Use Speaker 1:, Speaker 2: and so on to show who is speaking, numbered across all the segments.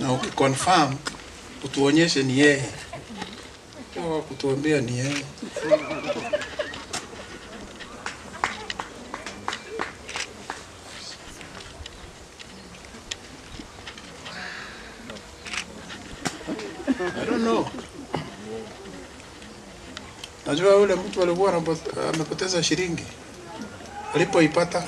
Speaker 1: na ukiconfirm utuonyeshe ni yeye, Sio kutuambia ni yeye. I don't know. Najua yule mtu alikuwa anapo- amepoteza shilingi alipoipata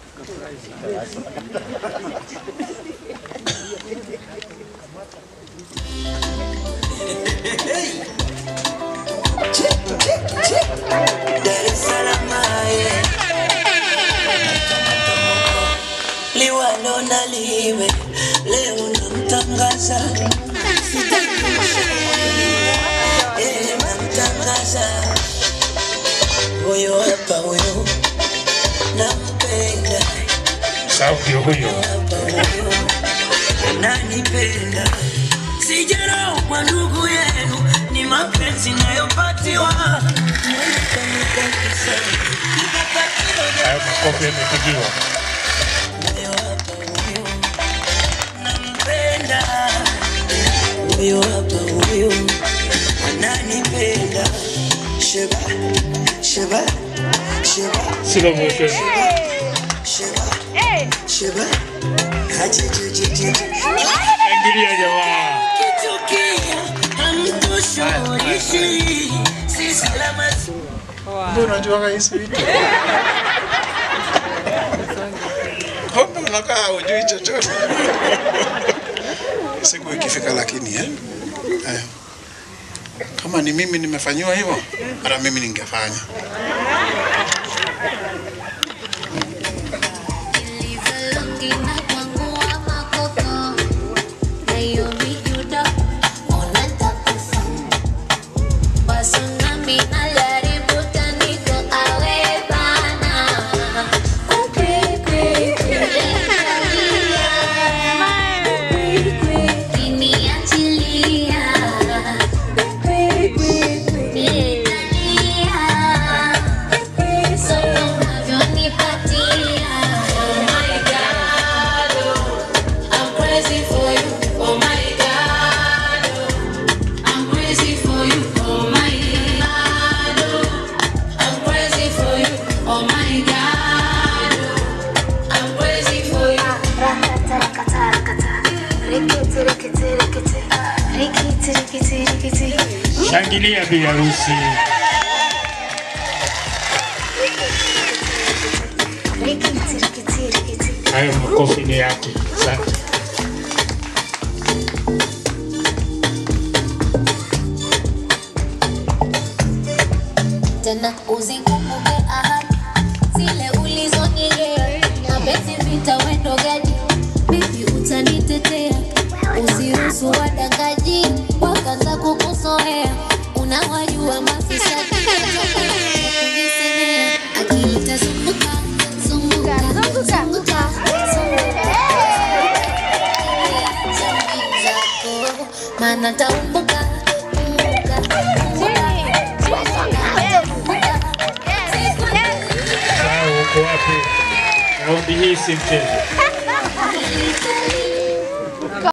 Speaker 2: Dar es Salaam yeah. liwalo na liwe leo namtangaza Eh, namtangaza huyo hapa huyo nampenda
Speaker 3: Sauti huyo.
Speaker 2: hapa huyo nanipenda sijarau kwa ndugu yenu ni mapenzi nayopatiwa
Speaker 3: Hayo makofi yamepigiwa.
Speaker 2: nampenda huyo hapa huyo ananipenda sheba sheba sheba
Speaker 3: Slow motion.
Speaker 2: sheba sheba hajejejeje
Speaker 3: Shangilia jamaa.
Speaker 2: kitukia hamtushurishi si salama
Speaker 1: Mbona unajuaga hizi vitu? Kumbe unakaa hujui chochote. Siku ikifika lakini eh? Eh. Kama ni mimi nimefanyiwa hivyo, hata mimi ningefanya.
Speaker 4: I'm crazy for you, oh my God. oh. I'm crazy for you, oh my God. oh. I'm crazy for you, oh my God. oh. I'm crazy for you.
Speaker 3: Shangilia bi harusi. Hayo makofi ni yake. Asante.
Speaker 4: tena uzikumbuke ahadi zile ulizonyegea mapenzi vita wendo gadi bibi utanitetea usiruhusu wadangaji wakaanza kukusoea unawajua mafisadi kujisemea akili tazunguka zunguka zunguka zako maana taumbuka
Speaker 3: Sahau uko wapi? Raundi hii si mchezo.